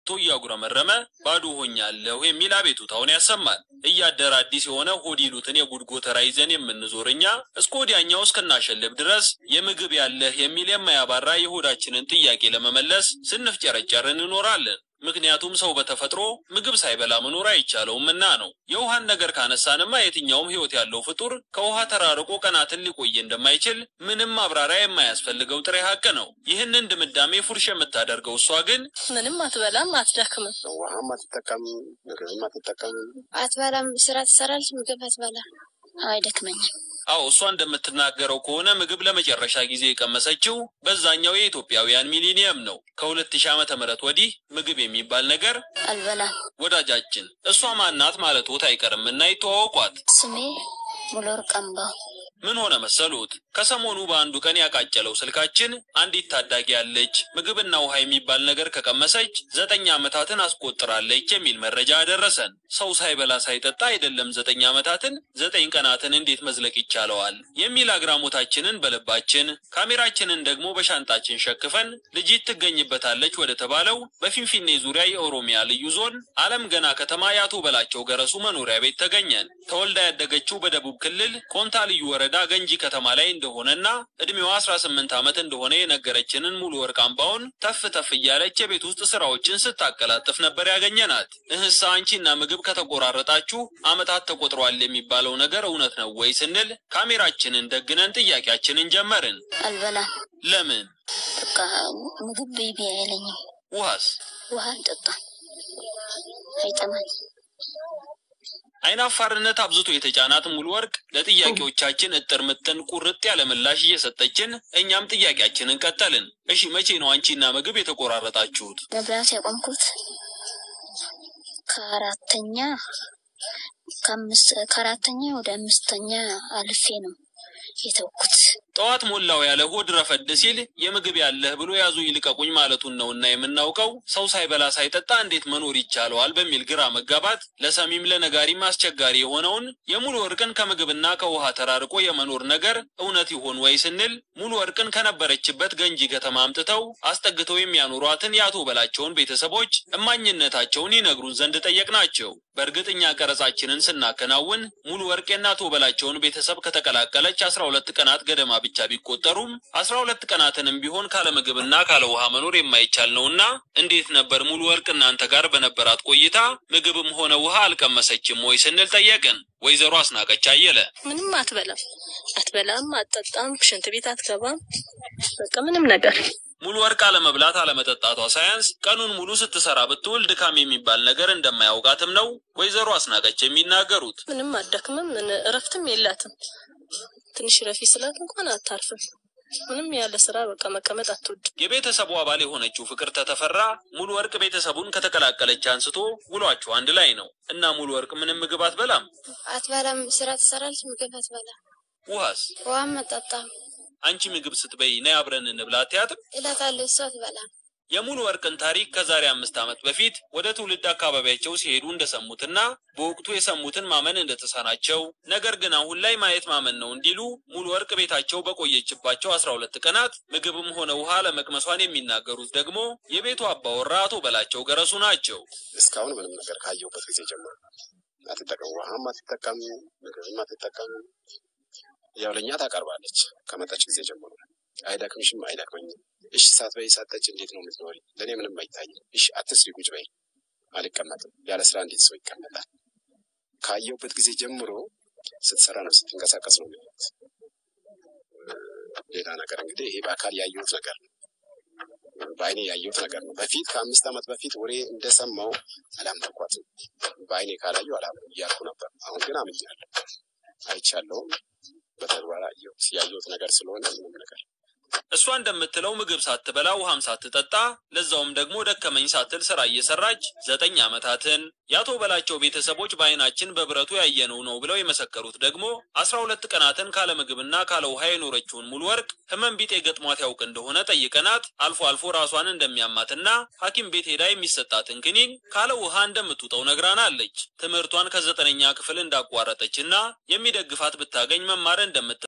ወጥቶ እያጉረመረመ ባዶ ሆኛለሁ የሚል አቤቱታውን ያሰማል። እያደረ አዲስ የሆነ ሆድ ይሉትን የጉድ ጎተራ ይዘን የምንዞር እኛ እስከ ወዲያኛው እስክናሸልብ ድረስ የምግብ ያለህ የሚል የማያባራ የሆዳችንን ጥያቄ ለመመለስ ስንፍጨረጨር እንኖራለን። ምክንያቱም ሰው በተፈጥሮ ምግብ ሳይበላ መኖር አይቻለውምና ነው። የውሃን ነገር ካነሳንማ የትኛውም ሕይወት ያለው ፍጡር ከውሃ ተራርቆ ቀናትን ሊቆይ እንደማይችል ምንም ማብራሪያ የማያስፈልገው ጥሬ ሀቅ ነው። ይህንን ድምዳሜ ፉርሽ የምታደርገው እሷ ግን ምንም አትበላም፣ አትደክምም። ውሃም አትጠቀምም፣ ምግብም አትጠቀምም። አትበላም። ስራ ትሰራለች፣ ምግብ አትበላም። አይደክመኝም። አዎ እሷ እንደምትናገረው ከሆነ ምግብ ለመጨረሻ ጊዜ የቀመሰችው በዛኛው የኢትዮጵያውያን ሚሊኒየም ነው። ከሁለት ሺህ ዓመተ ምህረት ወዲህ ምግብ የሚባል ነገር አልበላም። ወዳጃችን እሷ ማናት ማለቶት አይቀርምና ይተዋወቋት። ስሜ ሙሉወርቅ አምባው። ምን ሆነ መሰሉት? ከሰሞኑ በአንዱ ቀን ያቃጨለው ስልካችን አንዲት ታዳጊ ያለች ምግብና ውሃ የሚባል ነገር ከቀመሰች ዘጠኝ ዓመታትን አስቆጥራለች የሚል መረጃ ደረሰን። ሰው ሳይበላ ሳይጠጣ አይደለም ዘጠኝ ዓመታትን ዘጠኝ ቀናትን እንዴት መዝለቅ ይቻለዋል? የሚል አግራሞታችንን በልባችን ካሜራችንን ደግሞ በሻንጣችን ሸክፈን ልጅት ትገኝበታለች ወደ ተባለው በፊንፊኔ ዙሪያ የኦሮሚያ ልዩ ዞን አለም ገና ከተማ የአቶ በላቸው ገረሱ መኖሪያ ቤት ተገኘን። ተወልዳ ያደገችው በደቡብ ክልል ኮንታ ልዩ ወረዳ ገንጂ ከተማ ላይ እንደሆነና እድሜዋ 18 ዓመት እንደሆነ የነገረችንን ሙሉ ወርቅ አምባውን ተፍ ተፍ እያለች የቤት ውስጥ ስራዎችን ስታቀላጥፍ ነበር ያገኘናት። እህሳ አንቺና ምግብ ከተቆራረጣችሁ ዓመታት ተቆጥሯል የሚባለው ነገር እውነት ነው ወይ ስንል ካሜራችንን ደግነን ጥያቄያችንን ጀመርን። አልበላም። ለምን? በቃ ምግብ ቤቢ አይለኝም። ውሃስ? ውሃ አልጠጣም፣ አይጠማኝ። አይናፋርነት አብዝቶ የተጫናት ሙሉ ወርቅ ለጥያቄዎቻችን እጥር ምጥን ቁርጥ ያለ ምላሽ እየሰጠችን እኛም ጥያቄያችንን ቀጠልን። እሺ መቼ ነው አንቺና ምግብ የተቆራረጣችሁት? መብላት ያቆምኩት ከአራተኛ ከአምስት ከአራተኛ ወደ አምስተኛ አልፌ ነው የተውኩት። ጠዋት ሞላው ያለ ሆድ ረፈድ ሲል የምግብ ያለህ ብሎ ያዙ ይልቀቁኝ ማለቱን ነውና የምናውቀው ሰው ሳይበላ ሳይጠጣ እንዴት መኖር ይቻለዋል በሚል ግራ መጋባት ለሰሚም ለነጋሪም አስቸጋሪ የሆነውን የሙሉ ወርቅን ከምግብና ከውሃ ተራርቆ የመኖር ነገር እውነት ይሆን ወይ ስንል ሙሉ ወርቅን ከነበረችበት ገንጂ ከተማ አምጥተው አስጠግተው የሚያኖሯትን የአቶ በላቸውን ቤተሰቦች እማኝነታቸውን ይነግሩን ዘንድ ጠየቅናቸው። በእርግጥ እኛ ቀረጻችንን ስናከናውን ሙሉ ወርቅ የአቶ በላቸውን ቤተሰብ ከተቀላቀለች አስራ ሁለት ቀናት ገደማ ብቻ ቢቆጠሩም አስራ ሁለት ቀናትንም ቢሆን ካለ ምግብና ካለ ውሃ መኖር የማይቻል ነውና እንዴት ነበር ሙሉ ወርቅ እናንተ ጋር በነበራት ቆይታ ምግብም ሆነ ውሃ አልቀመሰችም ወይ ስንል ጠየቅን። ወይዘሮ አስናቀች አየለ ምንም አትበላም፣ አትበላም፣ አትጠጣም፣ ሽንት ቤት አትገባም። በቃ ምንም ነገር ሙሉ ወርቅ አለመብላት አለመጠጣቷ ሳያንስ ቀኑን ሙሉ ስትሰራ ብትውል ድካም የሚባል ነገር እንደማያውቃትም ነው ወይዘሮ አስናቀች የሚናገሩት። ምንም አትደክምም፣ ምን- እረፍትም የላትም። ትንሽ ረፊ ስላት እንኳን አታርፍም። ምንም ያለ ስራ በቃ መቀመጥ አትወድም። የቤተሰቡ አባል የሆነችው ፍቅርተ ተፈራ ሙሉ ወርቅ ቤተሰቡን ከተቀላቀለች አንስቶ ውሏቸው አንድ ላይ ነው እና ሙሉ ወርቅ ምንም ምግብ አትበላም። አትበላም። ስራ ትሰራለች፣ ምግብ አትበላም። ውሃስ? ውሃም አትጠጣም አንቺ ምግብ ስትበይ ነይ አብረን እንብላ አትያትም? እላታለሁ። እሷ አትበላም። የሙሉ ወርቅን ታሪክ ከዛሬ አምስት ዓመት በፊት ወደ ትውልድ አካባቢያቸው ሲሄዱ እንደሰሙትና በወቅቱ የሰሙትን ማመን እንደተሳናቸው ነገር ግን አሁን ላይ ማየት ማመን ነው እንዲሉ ሙሉ ወርቅ ቤታቸው በቆየችባቸው አስራ ሁለት ቀናት ምግብም ሆነ ውሃ ለመቅመሷን የሚናገሩት ደግሞ የቤቱ አባወራ አቶ በላቸው ገረሱ ናቸው። እስካሁን ምንም ነገር ካየሁበት ጊዜ ጀምሮ አትጠቀም፣ ውሃም አትጠቀም፣ ምግብም አትጠቀም። ያው ለእኛ ታቀርባለች ከመጣች ጊዜ ጀምሮ። አይደክምሽም? አይደክመኝም። እሺ ሳትበይ ሳትጠጪ እንዴት ነው የምትኖሪ? ለእኔ ምንም አይታይም። እሺ አትስሪ፣ ቁጭ በይ። አልቀመጥም። ያለ ስራ እንዴት ሰው ይቀመጣል? ካየሁበት ጊዜ ጀምሮ ስትሰራ ነው ስትንቀሳቀስ ነው የሚሉት። ሌላ ነገር እንግዲህ ይሄ በአካል ያየሁት ነገር ነው፣ በአይኔ ያየሁት ነገር ነው። በፊት ከአምስት ዓመት በፊት ወሬ እንደሰማው አላመንኳትም። በአይኔ ካላዩ አላምንም እያልኩ ነበር። አሁን ግን አምኛለሁ፣ አይቻለሁም፣ በተግባር አየሁት። ያየሁት ነገር ስለሆነ ምንም ነገር እሷ እንደምትለው ምግብ ሳትበላ ውሃም ሳትጠጣ ለዛውም ደግሞ ደከመኝ ሳትል ስራ እየሰራች ዘጠኝ ዓመታትን የአቶ በላቸው ቤተሰቦች በአይናችን በብረቱ ያየነው ነው ብለው የመሰከሩት ደግሞ አስራ ሁለት ቀናትን ካለ ምግብና ካለ ውሃ የኖረችውን ሙሉ ወርቅ ህመም ቢጤ ገጥሟት ያውቅ እንደሆነ ጠይቀናት አልፎ አልፎ ራሷን እንደሚያማትና ሐኪም ቤት ሄዳ የሚሰጣትን ክኒን ካለ ውሃ እንደምትውጠው ነግራናለች። ትምህርቷን ከዘጠነኛ ክፍል እንዳቋረጠችና የሚደግፋት ብታገኝ መማር እንደምት